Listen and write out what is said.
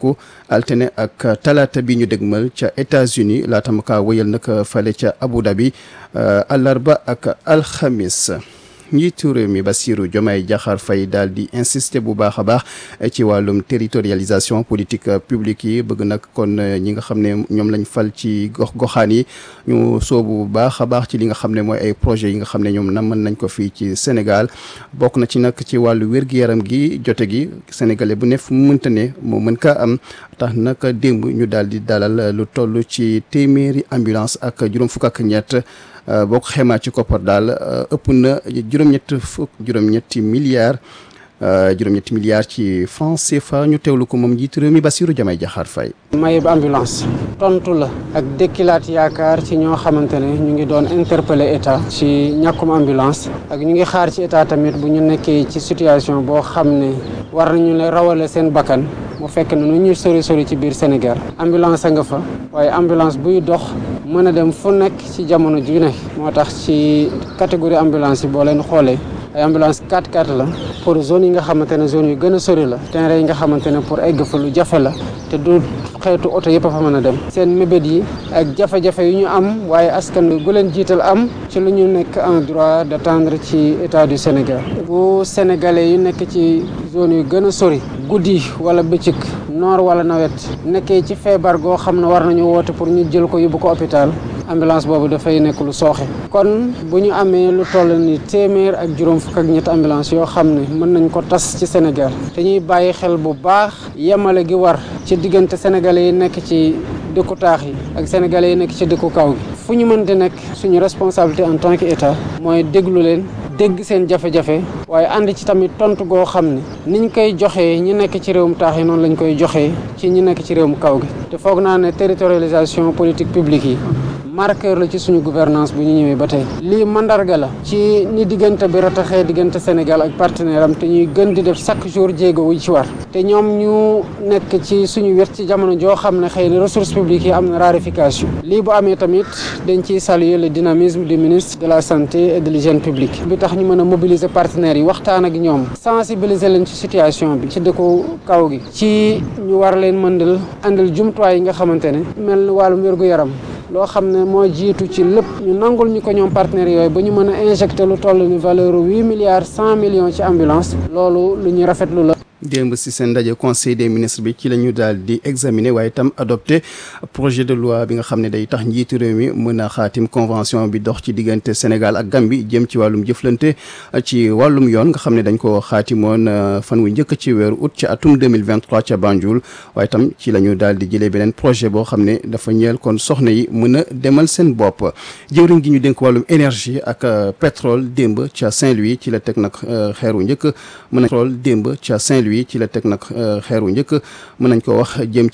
nemmeeku altine ak talaata bi ñu dégmal ca États-Unis laata ma kaa wëyal nag fale ca Abu Dhabi àllarba ak alxamis njiitu réew mi Bassirou Diomaye Diakhar Faye daal di insister bu baax a baax ci wàllum territorialisation politique publique yi bëgg nag kon ñi nga xam ne ñoom lañ fal ci gox goxaan yi ñu soobu bu baax a baax ci li nga xam ne mooy ay projets yi nga xam ne ñoom na mën nañ ko fii ci Sénégal bokk na ci nag ci wàllu wér-gu-yaram gi jote gi sénégalais bu ne fu mu mënta ne moo mën kaa am tax nag démb ñu daal di dalal lu toll ci téeméeri ambulance ak juróom fukk ak ñett boo ko xaymaa ci koppar daal ëpp na juróom-ñett fukk juróom-ñetti milliards juróom-ñetti milliards ci francs CFA ñu teewlu ko moom njiitu réew mi Bassirou Diomaye Diakhar Faye mayeb ambulance tontu la ak dëkkilaat yaakaar ci ñoo xamante ne ñu ngi doon interpeller état ci ñàkkum ambulance ak ñu ngi xaar ci état tamit bu ñu nekkee ci situation boo xam ne war nañu ne rawale seen bakkan mu fekk ne nu ñuy sori sori ci biir Sénégal ambulance a nga fa waaye ambulance buy dox mën a dem fu nekk ci jamono ju ne moo tax ci catégorie ambulance yi boo leen xoolee ay ambulance 4x4 la pour zone yi nga xamante ne zone yu gën a sori la terrain yi nga xamante ne pour egg fa lu jafe la te du xeetu oto yëpp a fa mën a dem seen mébét yi ak jafe-jafe yu ñu am waaye askan gu leen jiital am ci lu ñu nekk en droit d'attendre ci état du Sénégal bu sénégalais yu nekk ci zone yu gën a sori guddi wala bëccëg noor wala nawet nekkee ci feebar goo xam ne war nañu woote pour ñu jël ko yóbbu ko hôpital ambulance boobu dafay nekk lu sooxe kon bu ñu amee lu toll ni téeméer ak juróom fukk ak ñetti ambulance yoo xam ne mën nañ ko tas ci Sénégal te ñuy bàyyi xel bu baax yemale gi war ci diggante sénégalais yi nekk ci dëkku taax yi ak sénégalais yi nekk ci dëkku kaw gi fu ñu mën di nekk suñu responsabilité en tant que état mooy déglu leen dégg seen jafe-jafe waaye ànd ci tamit tontu goo xam ne niñ koy joxee ñi nekk ci réewum taax yi noonu lañ koy joxee ci ñi nekk ci réewum kaw gi te foog naa ne territorialisation politique publique yi marqueur la ci suñu gouvernance bu ñu ñëwee ba tey lii mandarga la ci ni diggante bi rataxee diggante Sénégal ak partenaire am te ñuy gën di def chaque jour jéego wu ci war te ñoom ñu nekk ci suñu wet ci jamono joo xam ne xëy na ressources publiques yi am na raréfaction lii bu amee tamit dañ ciy saluer le dynamisme du ministre de la santé et de l'hygiène publique bi tax ñu mën a mobiliser partenaires yi waxtaan ak ñoom sensibiliser leen ci situation bi ci dëkku kaw gi ci ñu war leen mëndal andal jumtuwaay yi nga xamante ne mel wàllum wér-gu-yaram loo xam ne moo jiitu ci lépp ñu nangul ñu ko ñoom partenaires yooyu ba ñu mën a injecté lu toll ni valeur huit milliards cent millions ci ambulance loolu lu ñuy rafetlu la démb si seen ndaje conseil des ministres bi ci la ñu daal di examiner waaye itam adopté projet de loi bi nga xam ne day tax njiitu réew mi mën a xaatim convention bi dox ci diggante Sénégal ak Gambie jëm ci wàllum jëflante ci wàllum yoon nga xam ne dañ ko xaatimoon fan wu njëkk ci weeru août ci atum 2023 ca Banjul waaye itam ci la ñu daal di jëlee beneen projet boo xam ne dafa ñeel kon soxna yi mën a demal seen bopp jëwriñ gi ñu dénk wàllum énergie ak pétrole démb ca Saint-Louis ci la teg nag xeeru njëkk mën a pétrole démb ca Saint-Louis ci la teg nag xeeru njëkk mën nañ ko wax jëm